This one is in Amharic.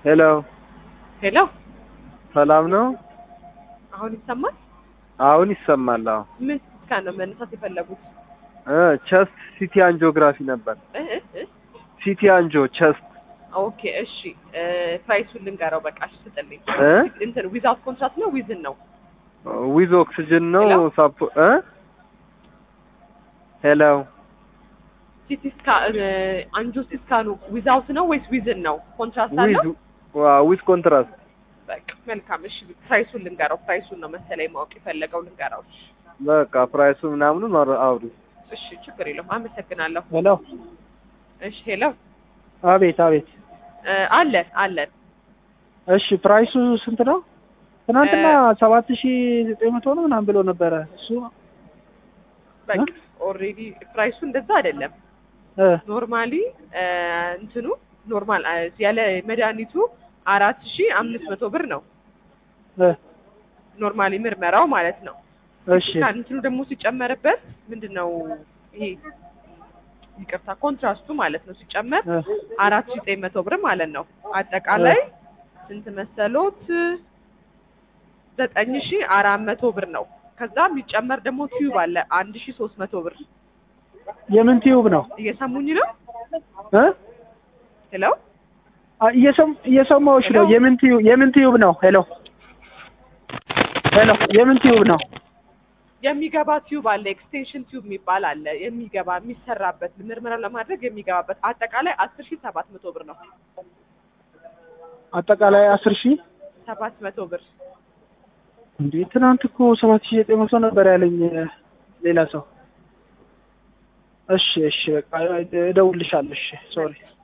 ሄሎ ሄሎ፣ ሰላም ነው? አሁን ይሰማል? አሁን ይሰማል። አዎ ምን ስካን ነው መነሳት የፈለጉት? እ ቸስት ሲቲ አንጂኦግራፊ ነበር። እ እ እ ሲቲ አንጆ ቸስት ኦኬ እሺ፣ እ ፕራይሱን ልንገረው በቃ እሺ፣ ስጥልኝ። እ እንትን ዊዛውት ኮንትራክት ነው ዊዝን ነው? ዊዝ ኦክሲጅን ነው ሄሎ? ሳፖ እ ሄሎ ሲቲ ስካን አንጆ ስካኑ ዊዛውት ነው ወይስ ዊዝን ነው? ኮንትራክት አለው? ዊዝ ዊዝ ኮንትራስት በቃ መልካም እሺ፣ ፕራይሱን ልንገረው። ፕራይሱን ነው መሰለኝ ማወቅ የፈለገው ልንገረው። እሺ በቃ ፕራይሱ ምናምኑን አውር- አውሪ። እሺ፣ ችግር የለውም። አመሰግናለሁ። ሄሎ እሺ ሄሎ፣ አቤት አቤት እ አለን አለን እሺ ፕራይሱ ስንት ነው ትናንትና ሰባት ሺ ዘጠኝ መቶ ነው ምናምን ብሎ ነበረ እሱ በቃ ኦልሬዲ ፕራይሱ እንደዛ አይደለም። እ ኖርማሊ እንትኑ ኖርማል ያለ መድኃኒቱ አራት ሺ አምስት መቶ ብር ነው እ ኖርማሊ ምርመራው ማለት ነው። እሺ እንትኑ ደግሞ ሲጨመርበት ምንድን ነው ይሄ ይቅርታ ኮንትራስቱ ማለት ነው ሲጨመር እ አራት ሺ ዘጠኝ መቶ ብር ማለት ነው። አጠቃላይ ስንት መሰሎት? ዘጠኝ ሺ አራት መቶ ብር ነው። ከዛ የሚጨመር ደግሞ ቲዩብ አለ አንድ ሺ ሶስት መቶ ብር። የምን ቲዩብ ነው እየሰሙኝ ነው? እ ሄሎ አ- እየሰም- እየሰማሁሽ ነው ሄሎ? የምን ቲዩብ የምን ቲዩብ ነው ሄሎ ሄሎ የምን ቲዩብ ነው የሚገባ ቲዩብ አለ፣ ኤክስቴንሽን ቲዩብ የሚባል አለ። የሚገባ የሚሰራበት ምርመራ ለማድረግ የሚገባበት አጠቃላይ አስር ሺ ሰባት መቶ ብር ነው። አጠቃላይ አስር ሺህ ሰባት መቶ ብር እንዴ ትናንት እኮ ሰባት ሺህ ዘጠኝ መቶ ነበር ያለኝ እ፣ ሌላ ሰው እሺ እሺ በቃ እደውልልሻለሁ እሺ ሶሪ